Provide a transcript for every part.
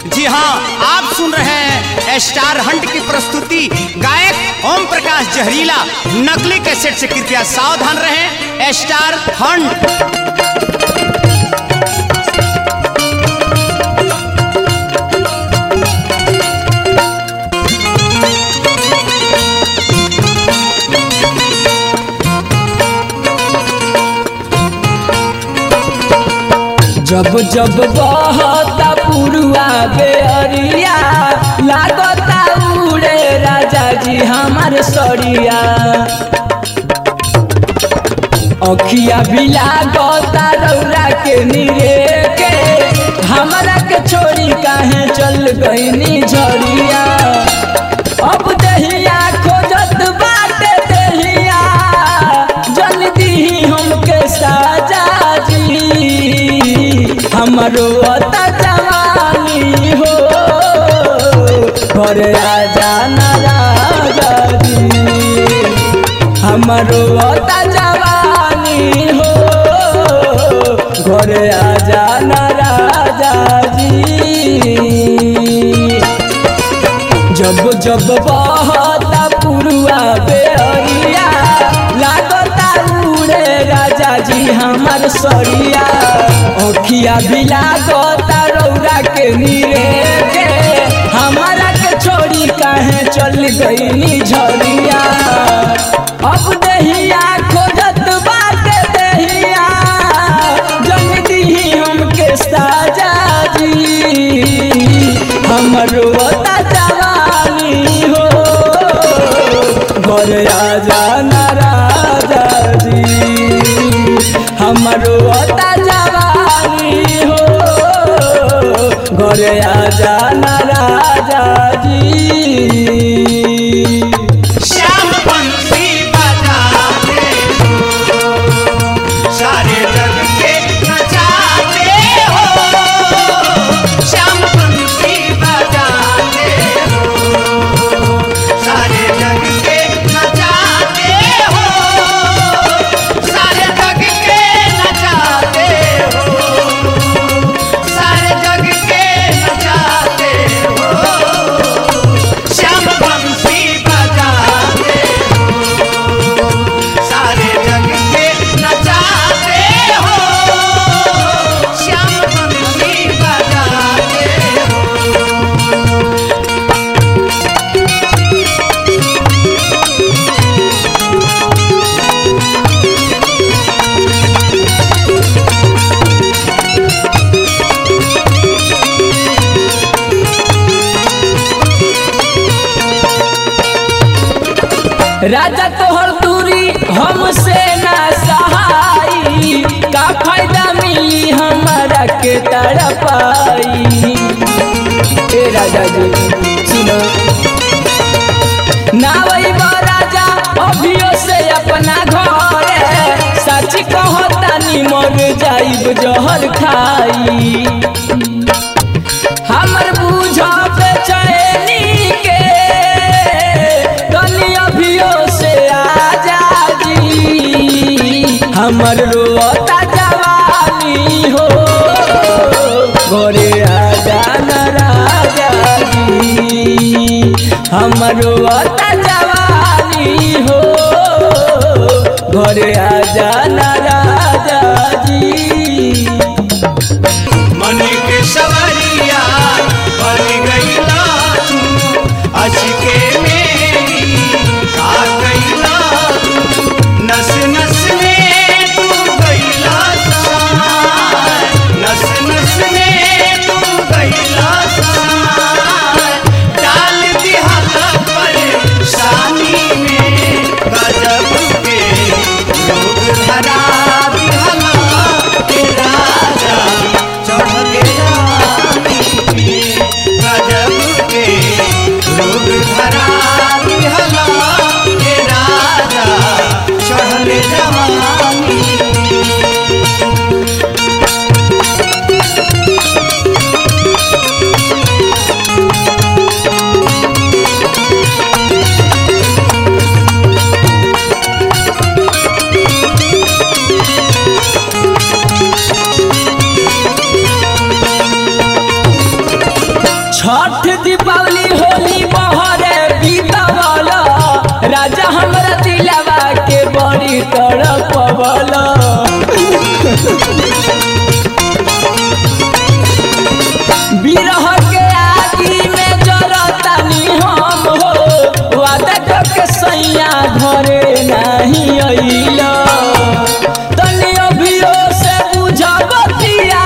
जी हाँ आप सुन रहे हैं स्टार हंट की प्रस्तुति गायक ओम प्रकाश जहरीला नकली कैसेट से कृपया सावधान रहें स्टार हंट जब जब बहता पुरुआ बेअरिया लागता उड़े राजा जी हमार सरिया अखिया भी लागता रौरा के निरे के हमरा के छोड़ी काहे चल गईनी झरिया अब दहिया खोजत बाटे दहिया जल्दी ही हमके साजा जी हमरो अता जवानी हो घर आजा ना राजा जी हमरो अता जवानी हो घर आजा ना राजा जी जब जब बहता पुरुआ बेअरिया लागता उड़े राजा जी हमार सरिया अखिया भी लागता रौरा के नीरे के हमारा के छोड़ी काहे चल गईनी झरिया अब दहिया खोजत बाटे दहिया जन दी हमके साजा जी हमरो अता जवानी हो घर आजा ना राजा जी हमरो अता जवानी हो घर आजा ना राजा जी श्याम बंसी बजाते हो सारे जग के नचाते हो श्याम बंसी बजाते हो सारे जग के नचाते हो सारे जग के नचाते हो सारे जग के नचाते हो श्याम बंसी बजाते हो सारे जग के नचाते हो श्याम बंसी बजाते हो राजा तोहर दूरी हमसे ना सहाई का फायदा मिली हमारा के तड़पाई ए राजा जी सुनो ना वही राजा अभियो से अपना घर सच कहतानी मर जाइब जहर खाई हमर बूझा बेचैनी के तनी अभियो से आजा जी हमर रोता जवानी हो घरे आजा न राजा जी हमर रोता जवानी हो घरे आजा न राजा जी मन के सवरिया बन गईला तू अचके मेरी का गईला तू नस नस में तू गईला सार नस नस में तू गईला सार डाल दिहला पर शानी में गजब के लोग धरा दिहला छठ दीपावली होली बहरे बीतवल राजा हमरा दिलवा के बड़ी तड़पवल बिरह के आगी में जरतानी हम हो वादा करके सैया घरे नहीं अइल तनी अभियो से बुझबतिया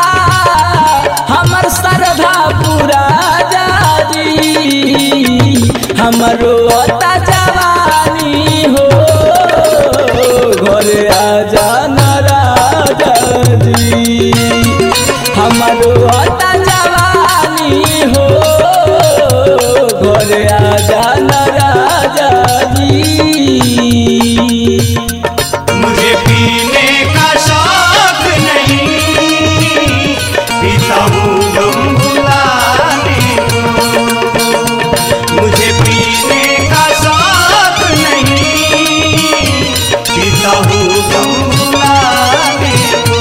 हमर श्रद्धा पूरा जाजी हमरो अता जवानी हो घरे आजा नाराजा जी हमारो अता जवानी हो घरे आजा नाराजा जी मुझे पीने का शौक नहीं पीता हूँ गम भुलाने को मुझे पीने का शौक नहीं पीता हूँ गम भुलाने को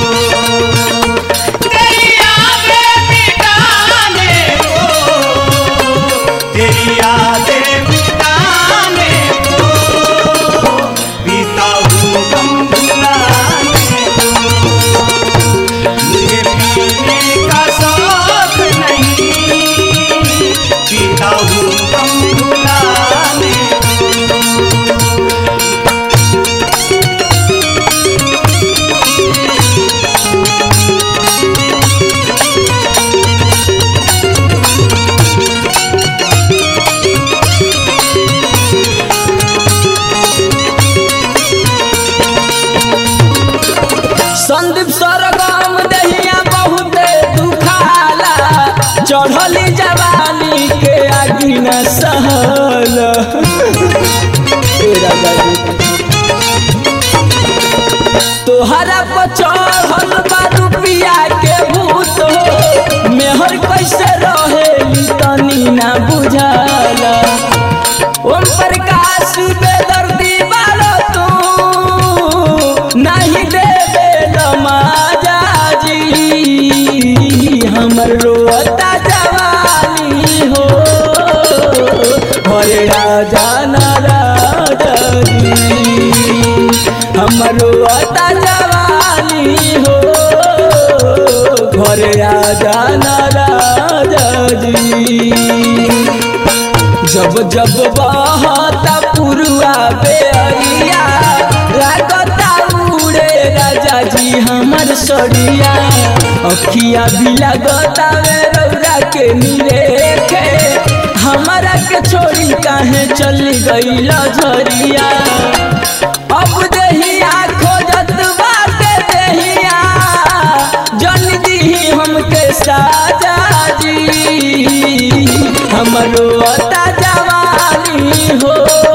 तेरी यादें मिटाने को तेरी यादें मिटाने को पीता हूँ गम भुलाने को मुझे पीने का शौक नहीं पीता हूँ गम भुलाने को संदीप सरगम दहिया बहुते दुखाला चढ़ली जवानी के आगी न सहल ए राजा जी। तोहरा पर चढ़ल बा रुपिया के भूत हो मेहर कैसे रहेली तनी ना बुझाला ओम प्रकाश बेदर्दी बालो तू नहीं देवे लमाजा जी हमर रोता जवानी हो हरे राजा नाराजा जी हमर रोता जवानी हो घरे राजा नाराजा जी जब जब बहता पुरुआ बेअरिया लागता उड़े राजा जी हमर सड़िया अखिया भी लगता वे रौरा के निरेखे हमारा के छोड़ी काहे चल गईल झरिया अब देहिया खोजत बाटे देहिया जन दीही हमके साजा जी हमरो अता जवानी हो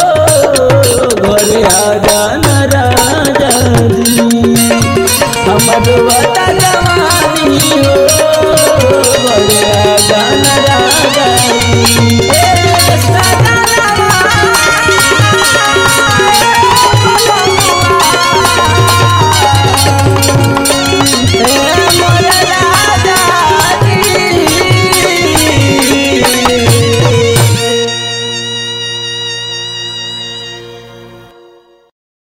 घरे आजा न राजा जी हमरो अता जवानी हो घरे आजा न राजा जी ए सजनवा